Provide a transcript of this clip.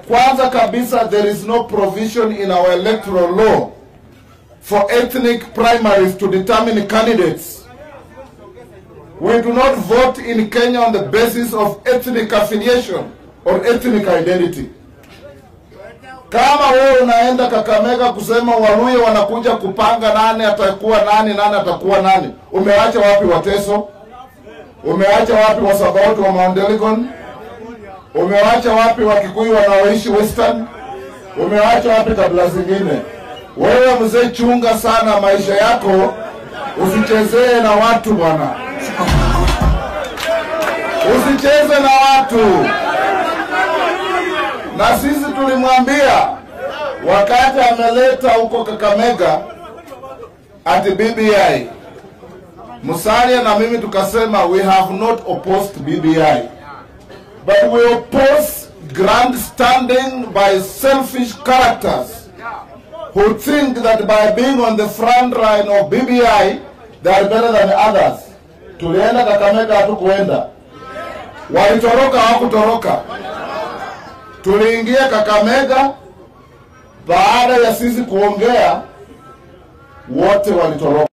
Kwanza kabisa, there is no provision in our electoral law for ethnic primaries to determine candidates. We do not vote in Kenya on the basis of ethnic affiliation or ethnic identity. Kama wewe unaenda Kakamega kusema Waluya wanakuja kupanga nani atakuwa nani, nani atakuwa nani, umeacha wapi Wateso? Umeacha wapi Wasabauti wa Mount Elgon? Umewacha wapi Wakikuyu wanaoishi Western? Umewacha wapi kabila zingine? Wewe mzee, chunga sana maisha yako, usichezee na watu bwana, usicheze na watu. Na sisi tulimwambia wakati ameleta huko Kakamega ati BBI, Musalia na mimi tukasema we have not opposed BBI but we oppose grandstanding by selfish characters who think that by being on the front line of BBI they are better than others. Tulienda Kakamega, hatukuenda. Walitoroka, hawakutoroka. Tuliingia Kakamega, baada ya sisi kuongea, wote walitoroka.